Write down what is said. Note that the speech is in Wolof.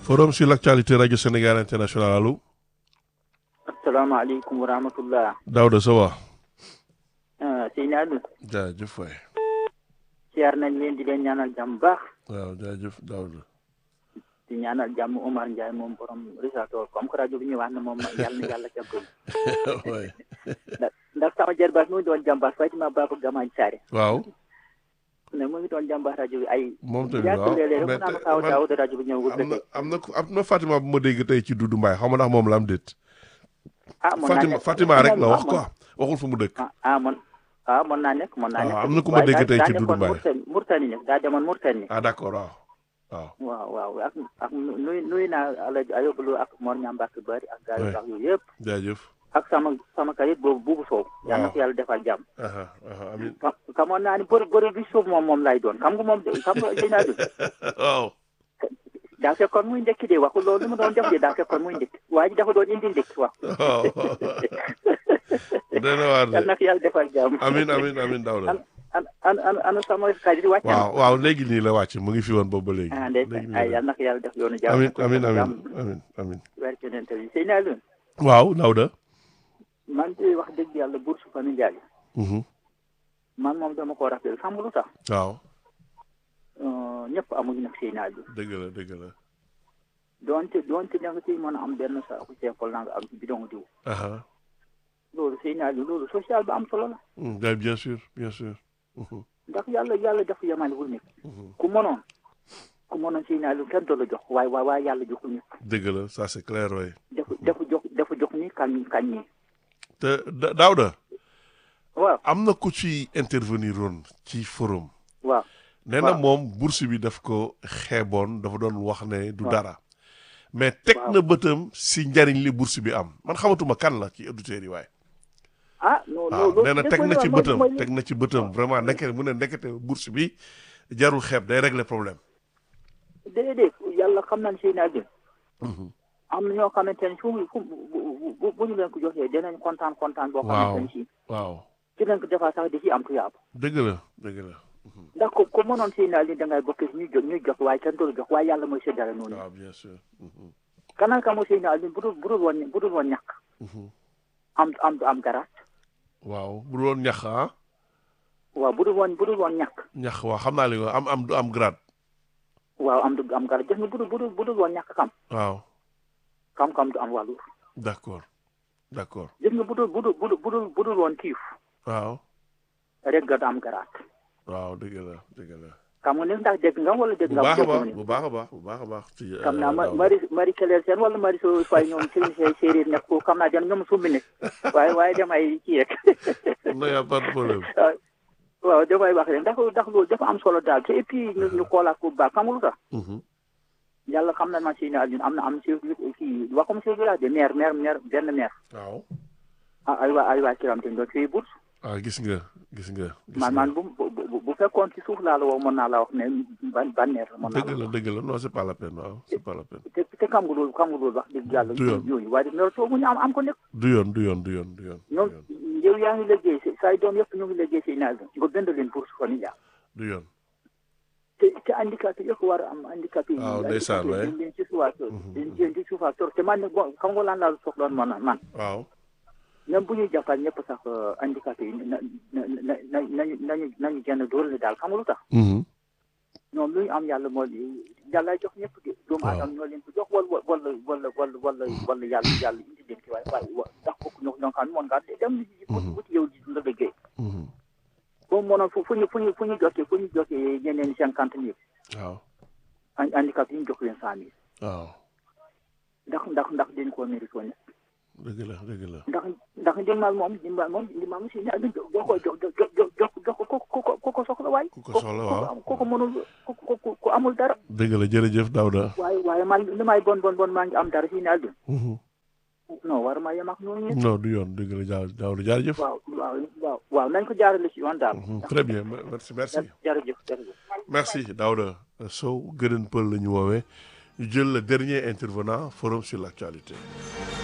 forum sur l'actualité radio Sénégal international allo. asalaamaaleykum wa rahmatullah. Daouda ça va. ah Seyni Aliou. jaajëf waay. siyaar nañ leen di leen ñaanal jàmm baax. waaw jaajëf Daouda. di ñaanal jàmm Omar Ndiaye moom borom Risaato comme que rajo bi ñu wax na moom yàlla na yàlla jàppale. waay. ndax ndax sama jarbaat mu ngi doon jàmbaas Fatima Baba Gamaaj Saare. waaw. ne mu ngi doon jàmbaas rajo bi ay. moom tamit yàgg waaw léeg-léeg mais rek mu naan te- kaaw man- daaw de rajo bi ñëwul am na dëgg. am na ku- am na Fatima bu ma dégg tey ci Doudou Mbaye xaw ma ndax moom la am déet. ah mën naa Fatima nekk Fatima rek la wax ah, quoi waxul fu mu dëkk. ah ah man ah mën naa nekk mën naa Ah, nekk. am na ku ma waaye dégg daa- tey daa ci Doudou nekkoon Mbaye. Mourtani Mourtani ne daa demoon Mourtani. ah d'accord waaw. waaw waaw waaw ak ak nuy nuy naa Alaaji Ayobulu ak Mor Ñambak Bari ak gars yu Ouais. baax yooyu yëpp. jaajëf. ak sama sama kayit boobu buubu soow. yal na ko yàlla defal jàmm. aha aha amiin. ka xamoon naa ni bëri bëri bi suuf moom moom lay doon xam nga moom de xam nga dinaa du waaw. daa fekkoon muy ndekki de waxul loolu li mu doon def de daa fekkoon muy ndekki waa ji dafa doon indi ndekki wax. waaw. dana waar yal de. na ko yàlla defal jàmm. amiin amiin amiin Daouda. an an an an an sama kayit wàcc na. waaw waaw léegi nii la wàcc mu ngi fi woon boobu ba léegi. ah léegi ndeysa nii ay la yal na ko yàlla def yoonu jàmm. amiin amiin amiin jàmm amiin amiin. weer ci nente bi sëy naa leen waaw Daouda. man de wax dëgg yàlla bourse familiale yi Mhm. man moom dama ko rappel xam nga lu tax waaw Euh, ñëpp amuñu nag sëy naa leen dëgg la dëgg la. doonte doonte da nga ciy mën a am benn saako ceekol na nga am ci bidon diw aha loolu sëy naa leen loolu social ba am solo la Mm, bien bien sûr bien sûr. Mhm. ndax yàlla yàlla dafa yemale wul nekk Mhm. ku mënoon ku mënoon sëy naa leen kenn du la jox waaye waaye waaye yàlla joxul ñëpp dëgg la ça c'est clair waay. dafa dafa jox dafa jox ni kañ kañ ñi te Da- Daouda waaw am na ku ci intervenir woon ci forum. waaw nee na waaw. moom bourse bi daf ko xeeboon dafa doon wax ne du waaw. dara. mais teg waaw. na bëtam si njariñ li bourse bi am man xamatuma kan la ci auditeurs yi waaye. ah non waaw loolu nee na teg na ci mooy- bëtam mooy- teg na ci bëtam vraiment ndeke mu ne ndekete bourse bi jarul xeeb day régler problème. déedéet yàlla xam naa ne sëy naa leen am na ñoo xamante ne fu mu fu mu- bu bu bu ñu leen ko joxee dinañ kontaan kontaan boo Waaw. xamante ne si waaw ci leen ko defaa sax di ci am tuyaab dëgg la dëgg la. ndax ko ko mënoon sëy naa leen da ngay bokk si ñuy jox ñuy jox waaye kenn du la jox waaye yàlla mooy séddale noonu waaw bien sûr. Mhm. kanaan ka mu sëy naa leen bu dul bu dul woon bu dul woon ñàkk Mhm. am am am garaat waaw bu doon ñax ah waaw bu dul woon bu dul woon ñàkk ñax waaw xam naa li nga am am du am grade. waaw am du am garaat gis nga bu dul bu dul bu dul woon ñàkk xam waaw xam-xam du am wàllu d'accord d'accord gis nga bu dul bu dul bu dul bu dul bu dul woon kiif waaw rek nga du am garaat waaw dëgg la dëgg la. xam nga ne ndax dégg nga wala dégg bu nga baax a déggoo baax ni bu baax a baax bu baax a baax. ci xam naa ma Daouda. mari mari keleel seen wala mari so fay ñoom seen seen séeréer nekk ko xam naa den ñoom sumbi nekk waaye waaye damay kii rek non y a pas de problème. waaw damay wax rek ndax ndax loolu dafa am solo daal te et puis ñu ñu xoolaat ko bu baax xam nga lu tax Mhm. yàlla xam na ma si ne ñun am na am chef kii waxum chef village de maire maire maire benn maire waaw. ah ay waa ay waa kiram te doon fii bourse ah gis nga gis nga. gis man nga. man bu bu bu bu fekkoon ci suuf laa la woo mën naa la wax ne ban ban maire la mën naa dëgg la la wax dëgg la non c'est pas la peine waaw c'est pas la peine. te te xam nga loolu xam nga loolu wax dëgg yàlla Du yoon. yooyu waaye dina toogu ñu am am ko nekk du yoon du yoon du yoon du yoon. du ñoom yoon yow yaa ngi liggéey si say doom yëpp ñu ngi liggéey si naaj nga bind leen bourse familiale du yoon. te te handicapé yëpp war a am handicapé yi waaw ndeysaan waay. dañ leen ci suufaa tor dañ leen ci suufaa tor te man ne bon xam nga lan laa soxloon man man waaw. même bu ñuy jàppal ñëpp sax handicapé yi na na na na nañu nañu nañu genn doole daal xam nga lu tax Mhm. ñoom lu ñu am yàlla moo yàlla jox ñëpp de doomu Waaw. aadama ñoo leen ko jox wala wala wala wala wala wala yàlla yàlla indi leen ci waaye waaye wa ndax bokk ñoo ñoo xam ne moon ngaa dem Mhm. wuti yow di la liggéey Mhm. boobu mënoon fu fu ñu fu ñu fu ñu jotee fu ñu jotee ñeneen cinquante mille waaw. han- handicap yi ñu jox leen cent mille waaw. ndax ndax ndax dañ koo mérite woon dëgg la dëgg la. ndax ndax ndimbal moom ndimbal moom ndimbal moom si ne jox ko jox jox jox jox jox ko ko ko ko soxla waay. ku ko soxla waaw. ko ko mënul ko ko ko amul dara. dëgg la jërëjëf Daouda. waaye waaye man li may bon bon bon maa ngi am dara si ne Alioune. Mhm. non war ma yem ak ñooñu ñëpp. non du yoon dëgg la Daouda Daouda jaarëjëf. waaw waaw waaw waaw nañ ko jaarale si yoon daal. Mhm. très bien me- merci merci. jërëjëf jërëjëf. merci Daouda Sow gënën pël la ñu woowee ñu jël le dernier intervenant forum sur l'actualité